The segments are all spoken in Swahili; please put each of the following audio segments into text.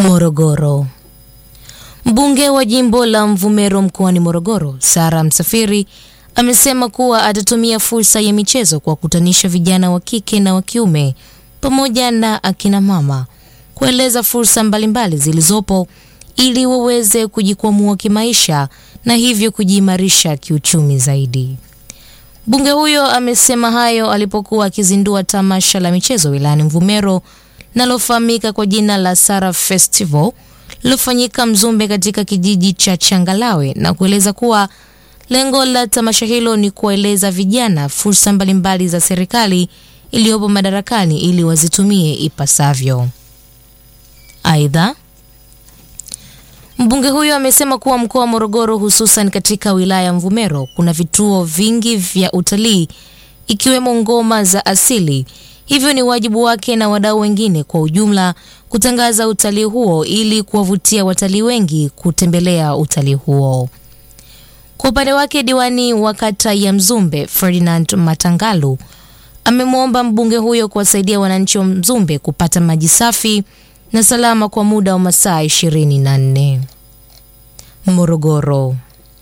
Morogoro. Mbunge wa jimbo la Mvomero mkoani Morogoro, Sara Msafiri, amesema kuwa atatumia fursa ya michezo kuwakutanisha vijana wa kike na wa kiume pamoja na akina mama kueleza fursa mbalimbali zilizopo ili waweze kujikwamua kimaisha na hivyo kujiimarisha kiuchumi zaidi. Mbunge huyo amesema hayo alipokuwa akizindua tamasha la michezo wilayani Mvomero linalofahamika kwa jina la Sara Festival lilofanyika Mzumbe katika kijiji cha Changalawe na kueleza kuwa lengo la tamasha hilo ni kuwaeleza vijana fursa mbalimbali za serikali iliyopo madarakani ili wazitumie ipasavyo. Aidha, mbunge huyo amesema kuwa mkoa wa Morogoro hususan katika wilaya ya Mvomero kuna vituo vingi vya utalii ikiwemo ngoma za asili, hivyo ni wajibu wake na wadau wengine kwa ujumla kutangaza utalii huo ili kuwavutia watalii wengi kutembelea utalii huo. Kwa upande wake, diwani wa kata ya Mzumbe Ferdinand Matangalu amemwomba mbunge huyo kuwasaidia wananchi wa Mzumbe kupata maji safi na salama kwa muda wa masaa 24. Morogoro.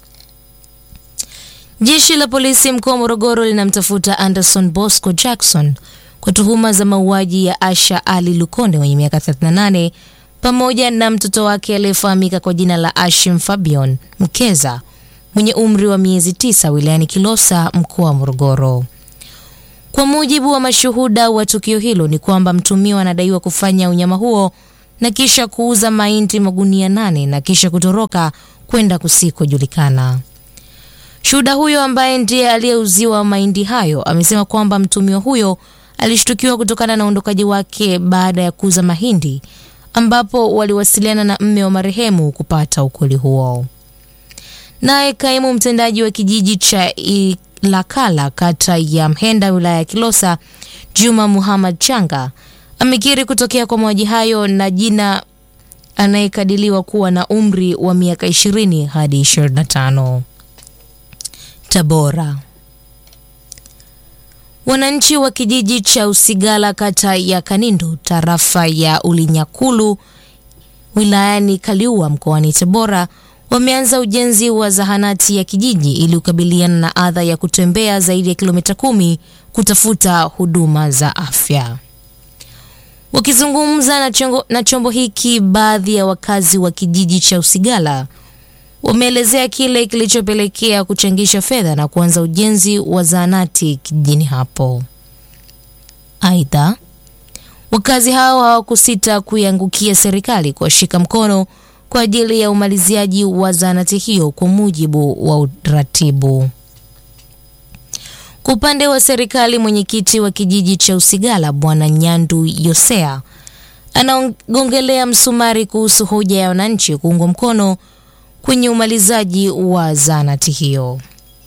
Jeshi la polisi mkoa wa Morogoro linamtafuta Anderson Bosco Jackson kwa tuhuma za mauaji ya Asha Ali Lukonde mwenye miaka 38 pamoja na mtoto wake aliyefahamika kwa jina la Ashim Fabian Mkeza mwenye umri wa miezi tisa wilayani Kilosa mkoa wa Morogoro. Kwa mujibu wa mashuhuda wa tukio hilo ni kwamba mtumiwa anadaiwa kufanya unyama huo na kisha kuuza mahindi magunia nane na kisha kutoroka kwenda kusikojulikana. Shuhuda huyo ambaye ndiye aliyeuziwa mahindi hayo amesema kwamba mtumiwa huyo alishtukiwa kutokana na uondokaji wake baada ya kuuza mahindi, ambapo waliwasiliana na mme wa marehemu kupata ukweli huo. Naye kaimu mtendaji wa kijiji cha Ilakala kata ya Mhenda wilaya ya Kilosa, Juma Muhammad Changa amekiri kutokea kwa mauaji hayo na jina anayekadiliwa kuwa na umri wa miaka 20 hadi 25. Tabora. Wananchi wa kijiji cha Usigala kata ya Kanindo tarafa ya Ulinyakulu wilayani Kaliua mkoani Tabora wameanza ujenzi wa zahanati ya kijiji ili kukabiliana na adha ya kutembea zaidi ya kilomita kumi kutafuta huduma za afya. Wakizungumza na, chongo, na chombo hiki, baadhi ya wakazi wa kijiji cha Usigala wameelezea kile kilichopelekea kuchangisha fedha na kuanza ujenzi wa zahanati kijijini hapo. Aidha, wakazi hao hawakusita kuiangukia serikali kuwashika mkono kwa ajili ya umaliziaji wa zahanati hiyo kwa mujibu wa uratibu. Kwa upande wa serikali, mwenyekiti wa kijiji cha Usigala Bwana Nyandu Yosea anagongelea msumari kuhusu hoja ya wananchi kuungwa mkono kwenye umalizaji wa zahanati hiyo.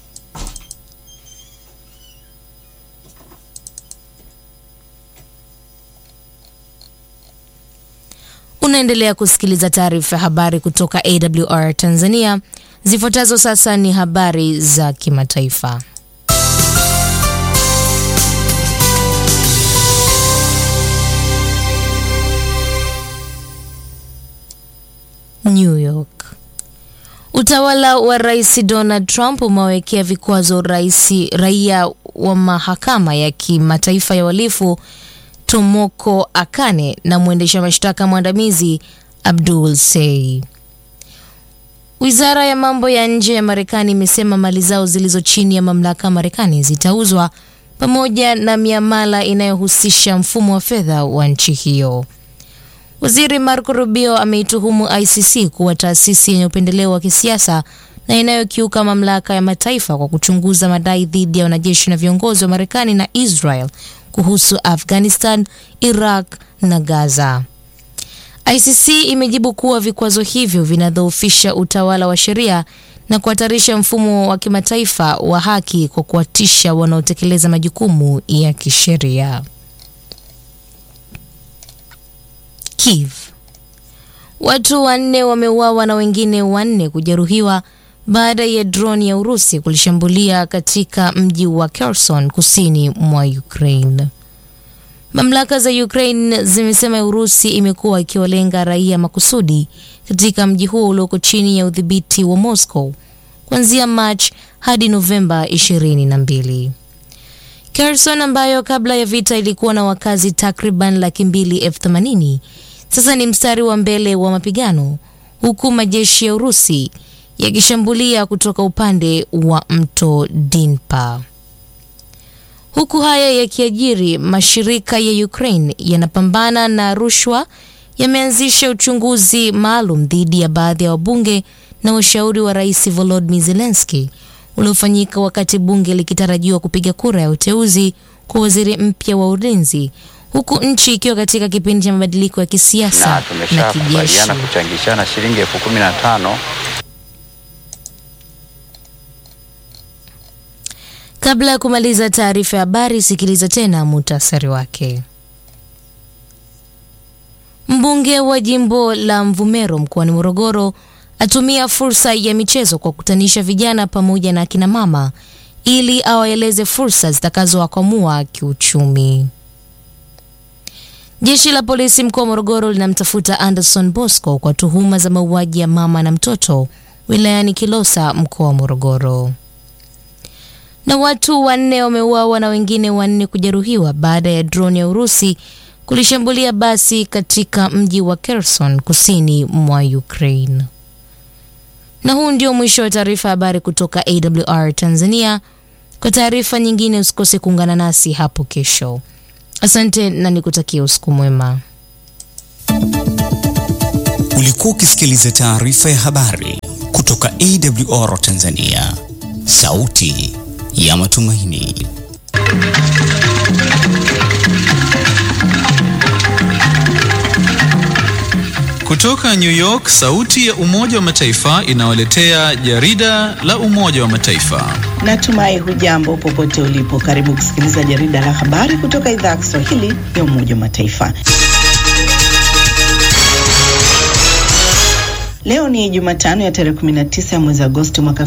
Unaendelea kusikiliza taarifa ya habari kutoka AWR Tanzania. Zifuatazo sasa ni habari za kimataifa. New York. Utawala wa Rais Donald Trump umewawekea vikwazo rais raia wa mahakama ya kimataifa ya uhalifu Tomoko Akane na mwendesha mashtaka mwandamizi Abdul Sei. Wizara ya mambo ya nje ya Marekani imesema mali zao zilizo chini ya mamlaka ya Marekani zitauzwa pamoja na miamala inayohusisha mfumo wa fedha wa nchi hiyo. Waziri Marco Rubio ameituhumu ICC kuwa taasisi yenye upendeleo wa kisiasa na inayokiuka mamlaka ya mataifa kwa kuchunguza madai dhidi ya wanajeshi na viongozi wa Marekani na Israel kuhusu Afghanistan, Iraq na Gaza. ICC imejibu kuwa vikwazo hivyo vinadhoofisha utawala wa sheria na kuhatarisha mfumo wa kimataifa wa haki kwa kuwatisha wanaotekeleza majukumu ya kisheria. Kiev. Watu wanne wameuawa na wengine wanne kujeruhiwa baada ya droni ya Urusi kulishambulia katika mji wa Kherson kusini mwa Ukraine. Mamlaka za Ukraine zimesema Urusi imekuwa ikiwalenga raia makusudi katika mji huo ulioko chini ya udhibiti wa Moscow kuanzia March hadi Novemba 22. Kherson ambayo kabla ya vita ilikuwa na wakazi takriban laki mbili elfu themanini sasa ni mstari wa mbele wa mapigano huku majeshi ya Urusi yakishambulia kutoka upande wa mto Dnipro. Huku haya yakiajiri, mashirika ya Ukraine yanapambana na rushwa yameanzisha uchunguzi maalum dhidi ya baadhi ya wabunge na washauri wa Rais Volodymyr Zelensky uliofanyika wakati bunge likitarajiwa kupiga kura ya uteuzi kwa waziri mpya wa ulinzi huku nchi ikiwa katika kipindi cha mabadiliko ya kisiasa na na kijeshi. tumeshakubaliana kuchangishana shilingi elfu kumi na tano Kabla ya kumaliza taarifa ya habari, sikiliza tena muhtasari wake. Mbunge wa jimbo la Mvumero mkoani Morogoro atumia fursa ya michezo kwa kukutanisha vijana pamoja na akina mama ili awaeleze fursa zitakazowakwamua kiuchumi. Jeshi la polisi mkoa wa Morogoro linamtafuta Anderson Bosco kwa tuhuma za mauaji ya mama na mtoto wilayani Kilosa mkoa wa Morogoro. Na watu wanne wameuawa na wengine wanne kujeruhiwa baada ya droni ya Urusi kulishambulia basi katika mji wa Kherson kusini mwa Ukraine. Na huu ndio mwisho wa taarifa ya habari kutoka AWR Tanzania. Kwa taarifa nyingine usikose kuungana nasi hapo kesho. Asante na nikutakia usiku mwema. Ulikuwa ukisikiliza taarifa ya habari kutoka AWR Tanzania, sauti ya matumaini. Kutoka New York, sauti ya Umoja wa Mataifa inawaletea jarida la Umoja wa Mataifa. Natumai hujambo popote ulipo. Karibu kusikiliza jarida la habari kutoka idhaa ya Kiswahili ya Umoja wa Mataifa. Leo ni Jumatano ya tarehe 19 ya mwezi Agosti mwaka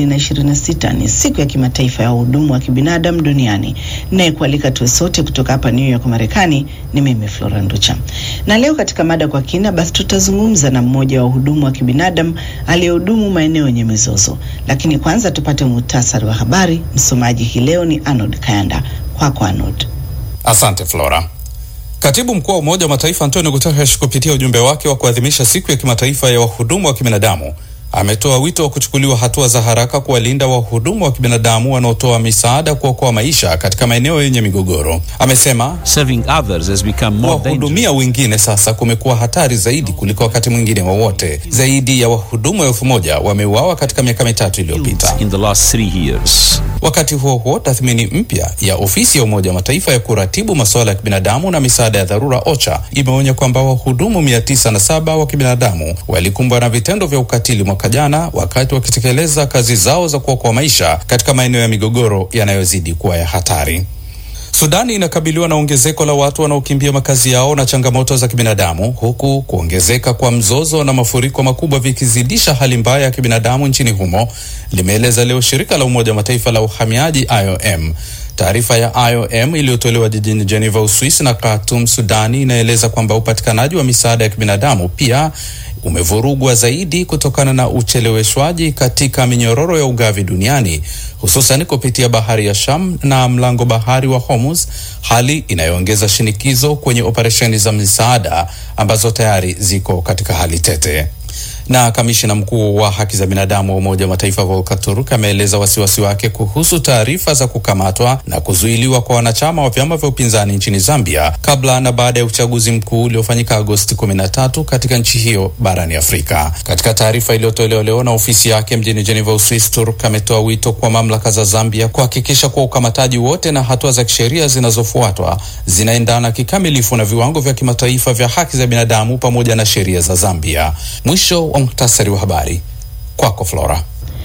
2026. Ni siku ya kimataifa ya wahudumu wa kibinadamu duniani. Naye kualika tuwe sote kutoka hapa New York Marekani ni mimi Flora Nducha. Na leo katika mada kwa kina, basi tutazungumza na mmoja wa wahudumu wa kibinadamu aliyehudumu maeneo yenye mizozo. Lakini kwanza tupate muhtasari wa habari. Msomaji hii leo ni Arnold Kayanda. Kwako Arnold. Asante Flora. Katibu mkuu wa Umoja wa Mataifa Antonio Guterres kupitia ujumbe wake wa kuadhimisha siku ya kimataifa ya wahudumu wa kibinadamu ametoa wito wa kuchukuliwa hatua za haraka kuwalinda wahudumu wa kibinadamu wanaotoa misaada kuokoa maisha katika maeneo yenye migogoro. Amesema Serving others has become more dangerous. kuwahudumia wengine sasa kumekuwa hatari zaidi kuliko wakati mwingine wowote. Zaidi ya wahudumu elfu moja wameuawa katika miaka mitatu iliyopita. in the last three years. Wakati huo huo, tathmini mpya ya ofisi ya Umoja wa Mataifa ya kuratibu masuala ya kibinadamu na misaada ya dharura OCHA imeonya kwamba wahudumu mia tisa na saba wa kibinadamu walikumbwa na vitendo vya ukatili mwaka jana wakati wakitekeleza kazi zao za kuokoa maisha katika maeneo ya migogoro yanayozidi kuwa ya hatari. Sudani inakabiliwa na ongezeko la watu wanaokimbia makazi yao na changamoto za kibinadamu huku kuongezeka kwa mzozo na mafuriko makubwa vikizidisha hali mbaya ya kibinadamu nchini humo, limeeleza leo shirika la Umoja wa Mataifa la uhamiaji IOM. Taarifa ya IOM iliyotolewa jijini Geneva, Uswisi na Khartoum, Sudani inaeleza kwamba upatikanaji wa misaada ya kibinadamu pia umevurugwa zaidi kutokana na ucheleweshwaji katika minyororo ya ugavi duniani hususan kupitia bahari ya Sham na mlango bahari wa Hormuz, hali inayoongeza shinikizo kwenye operesheni za misaada ambazo tayari ziko katika hali tete. Na kamishina mkuu wa haki za binadamu wa Umoja wa Mataifa Volker Turk ameeleza wasiwasi wake kuhusu taarifa za kukamatwa na kuzuiliwa kwa wanachama wa vyama vya upinzani nchini Zambia kabla na baada ya uchaguzi mkuu uliofanyika Agosti 13 katika nchi hiyo barani Afrika. Katika taarifa iliyotolewa leo na ofisi yake mjini Geneva, Uswisi, Turk ametoa wito kwa mamlaka za Zambia kuhakikisha kuwa ukamataji wote na hatua za kisheria zinazofuatwa zinaendana kikamilifu na viwango vya kimataifa vya haki za binadamu pamoja na sheria za Zambia. Mwisho wa muhtasari wa habari. Kwako Flora.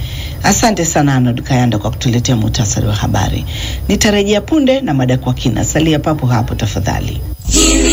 Asante sana Arnold Kayanda kwa kutuletea muhtasari wa habari. Nitarejea punde na mada kwa kina. Salia papo hapo tafadhali. Hili